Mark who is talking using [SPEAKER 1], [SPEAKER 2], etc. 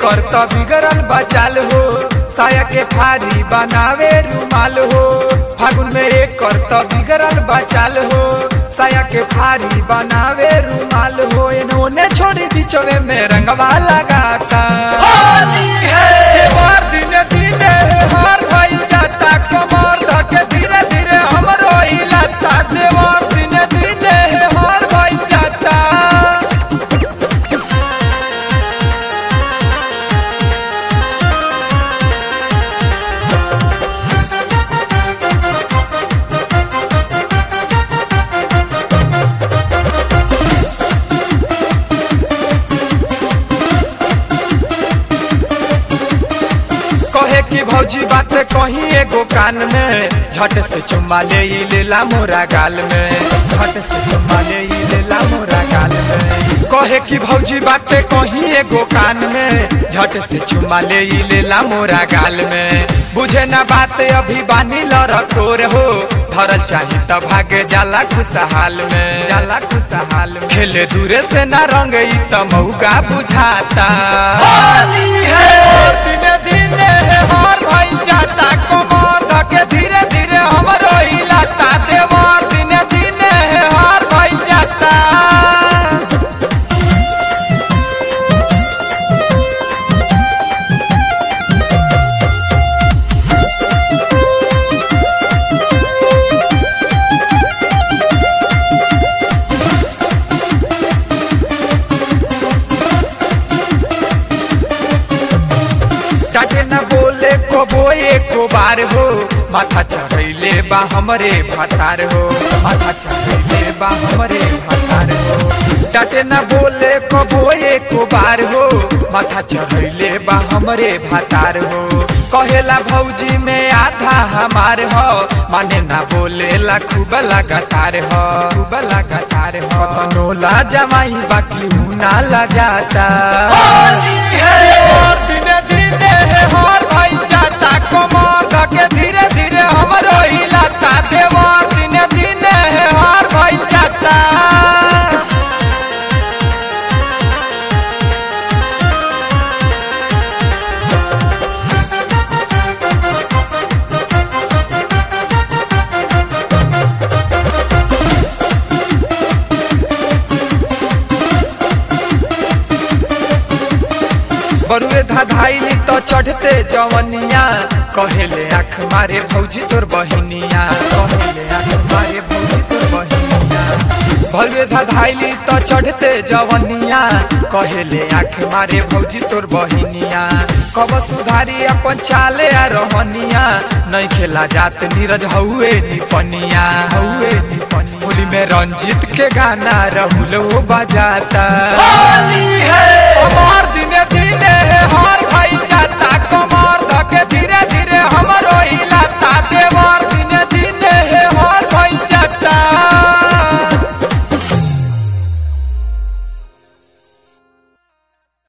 [SPEAKER 1] एकर त बिगड़ल बचाल हो साया के फारी बनावे रुमाल हो फागुन में एकर त बिगड़ल बचाल हो साया के फारी बनावे रुमाल हो इन्होंने छोड़ी बीचवे में रंगवा लगाता देवर दिने दिने हर भइल जाता कमर धके धीरे धीरे हमरो हिलाता देवर दिने दिने हर भइल जाता कहे कि भौजी बात कही एगो कान में झट से चुम्मा ले ई लेला मोरा गाल में झट से चुम्मा ले ई लेला मोरा गाल में कहे कि भौजी बात कही एगो कान में झट से चुम्मा ले ई लेला मोरा गाल में बुझे ना बात अभी बानी लड़कोर हो धरल चाही त भागे जाला खुशहाल में जाला खुशहाल में खेले दूरे से ना रंग ई त मौका बुझाता दिने दिने हर भइल जाता कमर धके धीरे धीरे हमरो हिलाता देवर दिने दिने हर भइल जाता डाटे न बोले को बोए को बार हो माथा चढ़ैले बा हमरे भतार हो माथा चढ़ैले बा हमरे भतार हो डाटे न बोले को बोए को बार हो माथा चढ़ैले बा हमरे भतार हो कहेला भौजी में आधा हमार हो माने ना बोले ला खूब लगातार हो खूब लगातार हो कतनो ला जमाई बाकी हूँ ना ला जाता दिने दिने हर भइल जाता कमर धके धीरे धीरे हमरो हिलाता देवर दिने दिने हर भइल जाता बरुए धाधाइली तो चढ़ते जवनिया कहेले आँख मारे भौजी तोर बहिनिया कहेले आँख मारे भौजी तोर बहिनिया बरुए धाधाइली तो चढ़ते जवनिया कहेले आँख मारे भौजी तोर बहिनिया कब सुधारी अपन चाले आ रहनिया नहीं खेला जात नीरज हउए निपनिया हउए निपनिया होली में रंजीत के गाना रहुल वो बजाता अमर